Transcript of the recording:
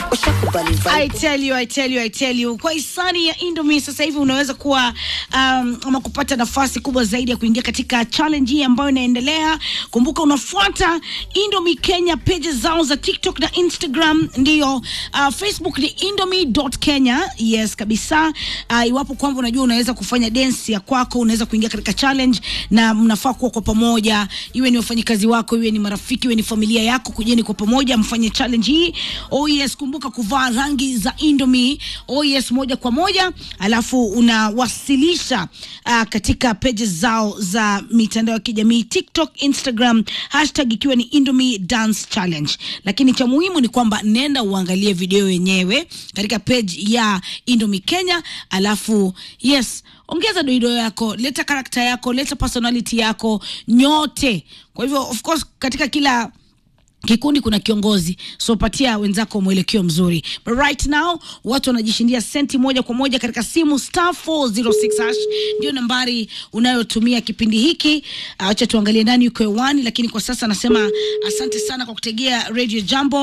ushakubali vibe. I tell you, I tell you, I tell you. Kwa hisani ya Indomie sasa hivi unaweza kuwa um, ama kupata nafasi kubwa zaidi ya kuingia katika challenge hii ambayo inaendelea. Kumbuka unafuata Indomie Kenya pages zao za TikTok na Instagram, ndio uh, Facebook ni indomie.kenya. Yes kabisa. Uh, iwapo kwamba unajua unaweza kufanya dance ya kwako, unaweza kuingia katika challenge na mnafaa kuwa kwa pamoja, iwe ni wafanyikazi wako, iwe ni marafiki, iwe ni familia yako, kujeni kwa pamoja mfanye challenge hii. Oh yes, kumbuka kuvaa rangi za Indomie. Oh yes, moja kwa moja, alafu unawasilisha uh, katika pages zao za mitandao ya kijamii TikTok, Instagram, hashtag ikiwa ni Indomie Dance Challenge. Lakini cha muhimu ni kwamba nenda uangalie video yenyewe katika page ya Indomie Kenya, alafu yes ongeza doido yako, leta karakta yako, leta personality yako nyote. Kwa hivyo of course katika kila kikundi kuna kiongozi, so patia wenzako mwelekeo mzuri. But right now watu wanajishindia senti moja kwa moja katika simu star 406 hash ndio nambari unayotumia kipindi hiki. Acha tuangalie nani yuko hewani, lakini kwa sasa nasema asante sana kwa kutegea Radio Jambo.